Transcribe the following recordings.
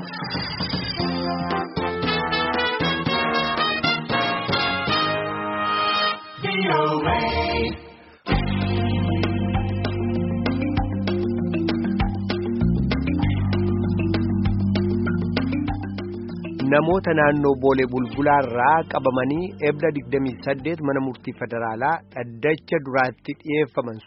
Namoota naannoo Boolee Bulbulaarraa qabamanii ebda 28 mana murtii federaalaa dhaddacha duraatti dhiyeeffaman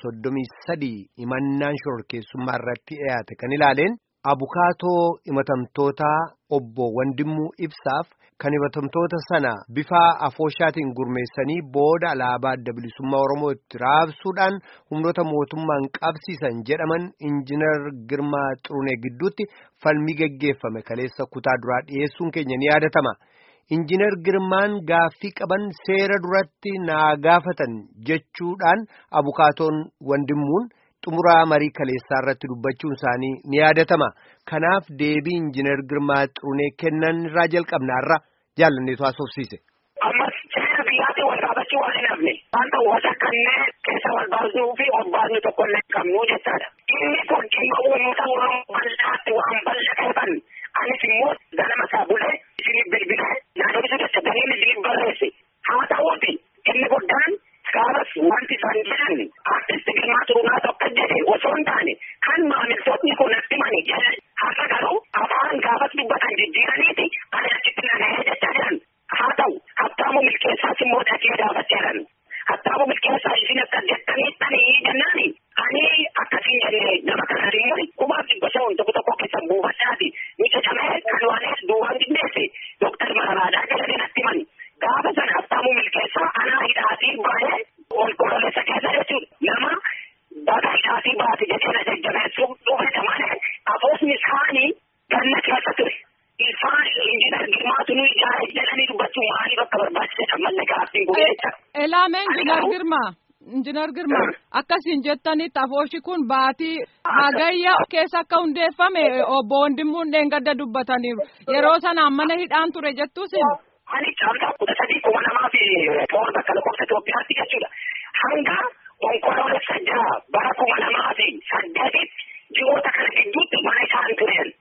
33 himannaan shororkeessummaa irratti dhiyaate kan ilaaleen abukaatoo himatamtootaa obbo Wandimmuu Ibsaaf kan himatamtoota sana bifa afooshaatiin gurmeessanii booda alaabaa adda bilisummaa Oromoo itti raabsuudhaan humnoota mootummaan qabsiisan jedhaman injiinar Girmaa Xurunee gidduutti falmii gaggeeffame kaleessa kutaa duraa dhiyeessuun keenya ni yaadatama. Injiinar Girmaan gaaffii qaban seera duratti naa gaafatan jechuudhaan abukaatoon Wandimmuun xumuraa marii kaleessaa irratti dubbachuun isaanii ni yaadatama. Kanaaf deebii injiinar Girmaa Xurunee kennan irraa jalqabnaarra jaalanneetu haasofsiise. Ammas seera biyyaatiin wal qaabachuu waan hin hafne wanta wasa kanneen keessa wal baasuu fi obbaasni tokko illee qabnu jechaadha. Inni kun dhimma uummata Oromoo bal'aatti waan bal'ateefan anis immoo ganama isaa bulee isinii bilbilee yaadonni jecha galiin isinii barreesse haa ta'uuti inni guddaan gaafas wanti isaan jedhan artisti Girmaa Xurunee tokko jedhe osoo hin taane kan maamiltoonni kun natti mani jedhan har'a garuu afaan gaafas dubbatan jijjiiraniiti ani achitti nagahee jecha jedhan haa ta'u hattaamu milkeessaas immoo dhaqee gaafateeran hattaamu milkeessaa isin akka jettaniittanii jennaani ani akkasiin jenne nama kana immoo kumaaf dhibba sha'uun tokko tokko keessan buufadhaati ni cacamee kan waanis duubaan dindeesse dooktar Mararaadhaa jedhanii natti mani gaafa sana hattaamu milkeessaa anaa hidhaatii baay'ee ol kololeessa keessa jechuudha nama baga hidhaatii baate jedhee na jajjabeessuuf dhufedha malee afoosni isaanii ganna keessa ture. Isaan injiinar Girmaatu nu ijaare jedhanii dubbachuu maaliif akka barbaachisedha malli gaaffiin kun jecha. Elaame injiinar Girmaa. Injiinar Girmaa akkasiin jettanitti afooshi kun baatii hagayya keessa akka hundeeffame obbo Wandimmuun dheengadda dubbataniiru yeroo sanaan mana hidhaan ture jettuusin. Ani caamsaa kudha sadii kuma namaa fi toora bakka lakkoofsa Itoophiyaatti jechuudha. Hanga onkoloolessa jaha bara kuma namaa fi saddeetitti ji'oota kana gidduutti mana isaan tureen.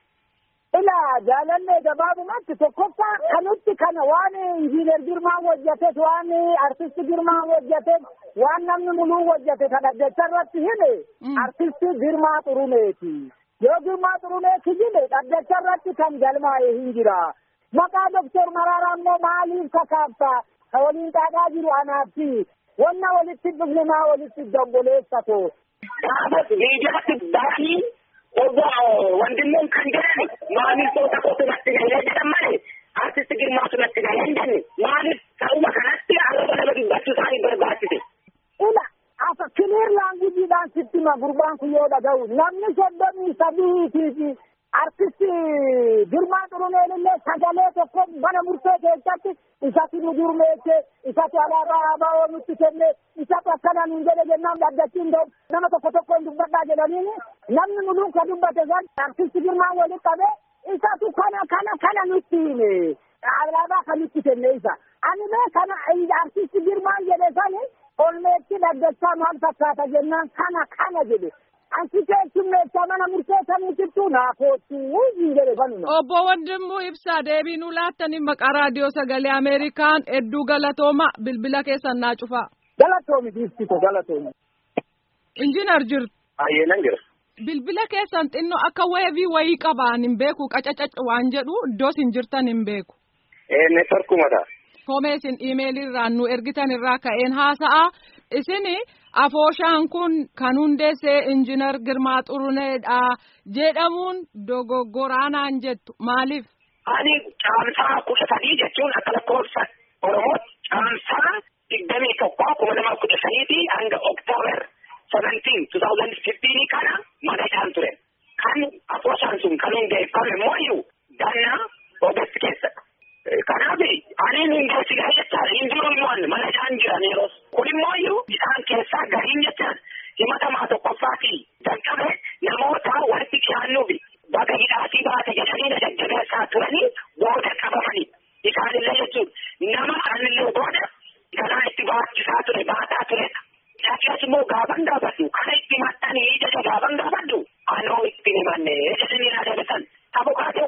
Ilaa jaalallee gabaabumatti tokkoffaa kanutti kana waan injiinar Girmaan hojjates waan artisti Girmaan hojjates waan namni muluu hojjate kan dhaddacha irratti hime artisti Girmaa Xuruneeti. Yoo Girmaa Xuruneeti hime dhaddacha irratti kan galmaa'e hin jira. Maqaa Doktor Maraaraa immoo maaliif kakaafta? Ka waliin xaaxaa jiru anaatti. Wanna walitti dhufne maa walitti doggoleessatu. Gaafas miidiyaatti baanii obbo Wandimmuun kan jedhani maamiltoota kootu natti galee jedhan malee artisti Girmaatu natti galee hin jenne maaliif ta'uma kanatti haalota nama dubbachuu isaanii barbaachise. Ila asa kiliir laangujiidhaan sitti hima gurbaan kun yoo dhaga'u namni soddomii sadii fi artisti Girmaa Xuruneen illee sagalee tokko mana murtee keessatti isatti nu gurmeesse isatti alaabaa ABO nutti kenne isatti akkana nuun jedhe jennaan dhaddachiin nama tokko tokkoon dubbadhaa jedhaniin namni nu luka dubbate san artisti Girmaa walitti qabe isatu kana kana kana nutti hime alaabaa kan nutti kenne isa ani mee kana artisti Girmaan jedhe sani olmeetti dhaddachaa maal fakkaata jennaan kana kana jedhe ansi keessummeessaa mana murteessaa mutittuu naafootti hin jedhe kanuma. Obbo Wandimmoo Ibsaa deebii nu laattanii maqaa raadiyoo sagalee Ameerikaan hedduu galatooma bilbila keessan naa cufaa. Galatoomi dhiistito galatoomi. Injiinar jirtu. Baay'eenan jira. Bilbila keessan xinnoo akka weevii wayii qabaan hin beeku qacacac waan jedhu iddoo isin jirtan hin beeku. Ee neetworkumadha. Komee isin iimeelirraan nu ergitan irraa ka'een haasa'a isini afooshaan kun kan hundeessee injiinar Girmaa Xuruneedha jedhamuun dogoggoraanaan jettu maaliif? Ani caamsaa kudha sadii jechuun akka lakkoofsa Oromootti caamsaa digdamii tokkoo kuma lama kudha sadiitii hanga Oktoobar seventeen two thousand fifteen kana mana hidhaan ture. Kan afooshaan sun kan hundeeffame immoo iyyuu ganna Oogast keessadha. Kanaaf ani hundeessi gahe jechaadha. Hin jiru immoo mana hidhaan jiran yeroo. Kun immoo iyyuu isaan keessaa gariin jechaan himatamaa tokkoffaatii jalqabe namoota walitti dhiyaannuufi baga hidhaatii baate jedhanii na jajjabeessaa turanii booda qabamanii. Isaanillee jechuun nama anillee booda kanaa itti baachisaa ture baataa turedha. Akkasumas immoo gaafan gaafadhu kana itti maxxanii jedhe gaafan gaafadhu anoo itti himanne jedhanii na dabesan. Abukaatoon kun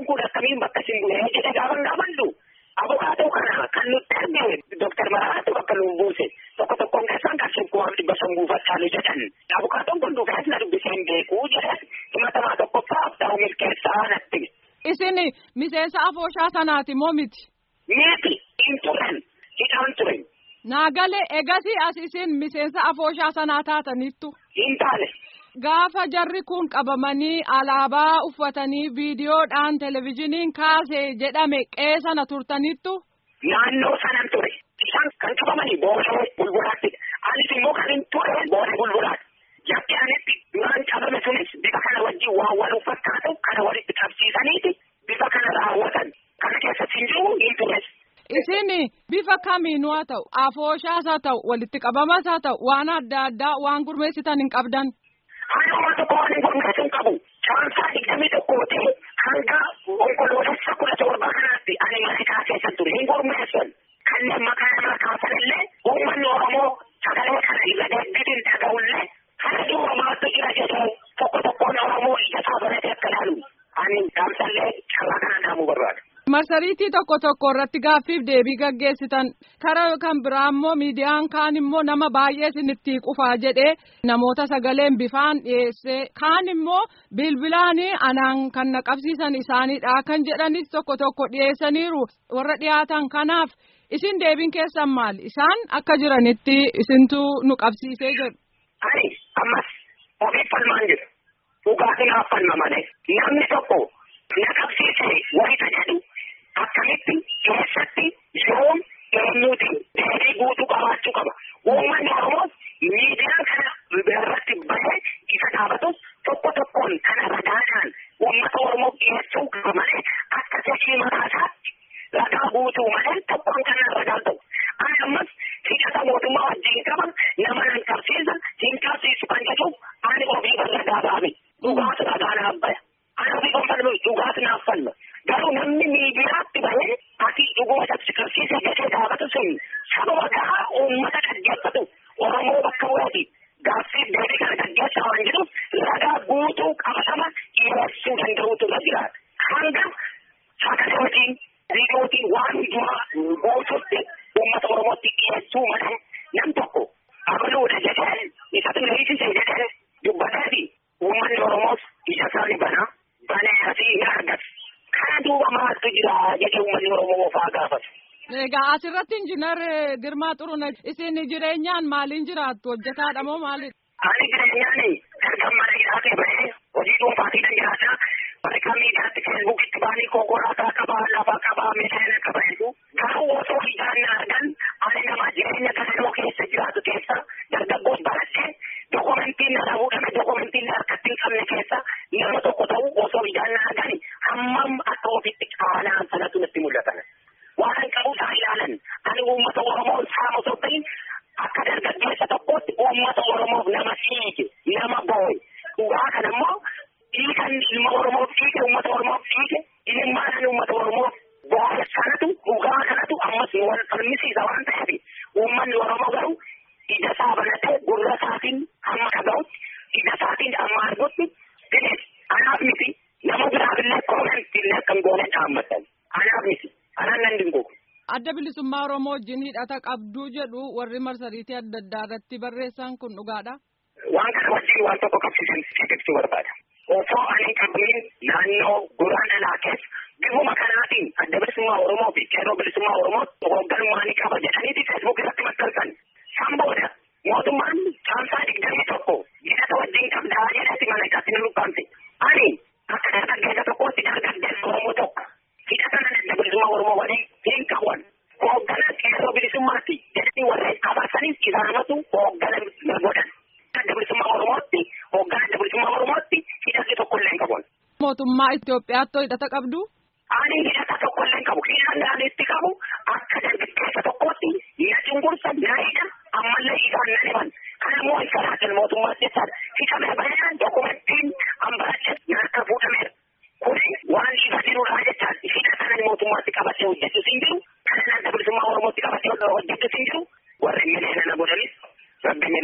akkamiin bakka isin bu'ee jedhe gaafa gaafannu abukaatoo kana kan nutti argame dooktar Maraatu bakka nu buuse tokko tokkoon keessaan kan sukkumaaf dhibba san buufachaa jedhan abukaatoon kun dhufees na dubbisee hin beekuu jedhan himatamaa tokkoffaa ta'u milkeessaa natti. Isin miseensa afooshaa sanaati moo miti? Miti hin turan hidhaan turen. Naagalee egasii as isin miseensa afooshaa sanaa taataniittu. Hin taane. Gaafa jarri kun qabamanii alaabaa uffatanii viidiyoodhaan televizhiniin kaase jedhame qe'ee sana turtanittu. Naannoo sanan ture. Isaan kan qabamanii boosee bulbulaatti. Anis immoo kan hin ture boosee bulbulaatti. Jakki anitti duraan qabame sunis bifa kana wajjin waan wal fakkaatu kana walitti qabsiisaniiti bifa kana raawwatan. Kana keessatti hin jiru hin tures. Isin bifa kamiinuu haa ta'u afooshaas haa ta'u walitti qabamas haa ta'u waan adda addaa waan gurmeessitan hin qabdan. Haaluma tokko waan hin gurmeessu hin qabu. Caamsaa digdamii tokkooti hanga onkoloolessa kudha torba kanaatti ani Ameerikaa keessa ture hin gurmeessan. Kanneen maqaa namaa kaasan illee uummanni Oromoo sagalee kana irra deebiin dhaga'ullee kana duubamaattu jira jedhu tokko tokkoon Oromoo ija isaa baratee akka ilaalu. Ani gaamsallee carraa kana dhaamuu barbaada. Marsariitii tokko tokko irratti gaaffiif deebii gaggeessitan karaa kan biraa immoo miidiyaan kaan immoo nama baay'ee isinitti qufaa jedhee namoota sagaleen bifaan dhiyeessee kaan immoo bilbilaanii anaan kan naqabsiisan isaaniidha kan jedhanis tokko tokko dhiyeessaniiru warra dhiyaatan kanaaf isin deebiin keessan maali isaan akka jiranitti isintu nu qabsiisee jedhu. Ani ammas ofiif falmaan jira. Dhugaatiin haffalma malee namni tokko na qabsiisee wayita jedhu akkamitti eessatti yoom eenyuuti deebii guutuu qabaachuu qaba. Uummanni Oromoos miidiyaan kana irratti bahee isa dhaabatus tokko tokkoon kana ragaadhaan uummata Oromoof dhiyeessuu qaba malee akka sochii mataa isaatti ragaa guutuu malee tokkoon kana ragaa ta'u. Ani ammas hidhata mootummaa wajjin qaba nama nan qabsiisa hin qabsiisu kan jedhuuf ani ofii ragaa baame. Dhugaatu ragaa naaf baya. Ani ofii kan falmu dhugaatu naaf falma. Garuu namni miidiyaatti bahee ati dhuguma qabsiisee gasee dhaabatu sun sababa gahaa uummata dhaggeeffatu Oromoo bakka bu'aati. Gaaffiif deebii kana dhaggeessaa waan jedhuuf ragaa guutuu qabatama dhiyeessuu danda'utu irra jira. Hanga sagalee hojiin viidiyootiin waan hundumaa guutuutti uummata Oromootti dhiyeessuu malee nam tokko abaluudha jedhee isatu leessise jedhee dubbateeti uummanni Oromoos ija isaanii banaa banee asii hin argatu. Kana duuba maaltu jira jedhee uummanni Oromoo ofaa gaafatu. Egaa asirratti injiinar Girmaa Xuruna isin jireenyaan maaliin jiraattu hojjetaadha moo maalidha? Ani jireenyaan ergan mana hidhaatee bahee hojii dhuunfaatiin jiraata. Warra miidiyaatti feesbuukitti baanii konkolaataa qabaa lafa qabaa meeshaa qaba jedhu. Garuu osoo ijaan argan ani nama jireenya galaloo keessa jiraatu keessa dargaggoos baradhee dokumentiin na fuudhame dokumentiin harkatti hin qabne keessa nama tokko ta'u osoo ijaan argan hammam akka ofitti caalaan sanatu natti mul'atan. Waan qabu isaa ilaalan ani uummata Oromoo saama osoo ta'in akka dargaggeessa tokkootti uummata Oromoof nama dhiige nama boo'e. Dhugaa kana immoo dhiigan ilma Oromoof dhiige uummata Oromoof dhiige ilmaan uummata Oromoof boo'e sanatu dhugaa kanatu ammas nu wal falmisiisa waan ta'eef uummanni Oromoo garuu ija isaa banatee gurra isaatiin hamma dhaga'utti ija isaatiin amma argutti binees anaaf miti nama biraaf illee koomentii illee akkam goone dhaammatan anaaf miti anaan nan dingogu. Adda bilisummaa Oromoo wajjin hidhata qabduu jedhu warri marsariitii adda addaa irratti barreessan kun dhugaadha. Waan kana wajjin waan tokko qabsiisan ibsuu barbaada. Osoo ani qabiin naannoo guraan dhalaa keessa bifuma kanaatiin adda bilisummaa Oromoo fi qeerroo bilisummaa Oromoo hoogganummaa ni qaba jedhaniiti feesbuuk irratti maxxansan. San booda mootummaan caamsaa digdamii tokko hidhata wajjin qabdaa jedhatti mana isaatti ni lukkaamte. Ani akka dargaggeessa tokkootti dargaggeessa Oromoo tokko hidhata nan adda bilisummaa Oromoo waliin hin qaban. Hooggana qeerroo bilisummaatti jedhanii warreen qabataniif isaanatu hooggana na godhan. Adda bilisummaa Oromootti hooggana adda bilisummaa Oromootti hidhati tokko illee hin qaban. Mootummaa Itoophiyaatti hidhata qabdu. Ani hidhata tokko illee hin qabu. Hidhanni ani itti qabu akka dargaggeessa tokkootti na cunqursa na hidha ammallee isaan na dhiban. Kana immoo hin salaatin mootummaatti jechaadha. Hidhamee baay'inaan dokumentiin hambaracha nyaata fuudhameera. Kuni waan isa jirudha jechaan hidha kanan mootummaatti qabatee hojjetus hin jiru. Kanan adda bilisummaa Oromootti qabatee hojjetus hin jiru. Warri mileena na godhanis rabbi mileena isaa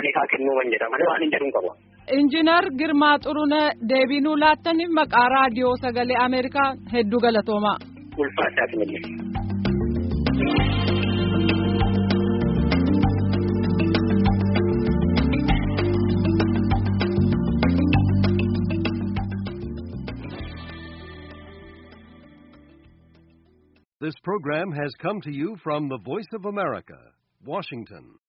isaa kennuu kan jedha malee waan hin jedhuun qaba. Injiinar Girmaa Xurunee deebii nuu laattaniif maqaa raadiyoo sagalee Ameerikaa hedduu galatoomaa. Ulfaadhaa finillee. This program has come to you from the Voice of America, Washington.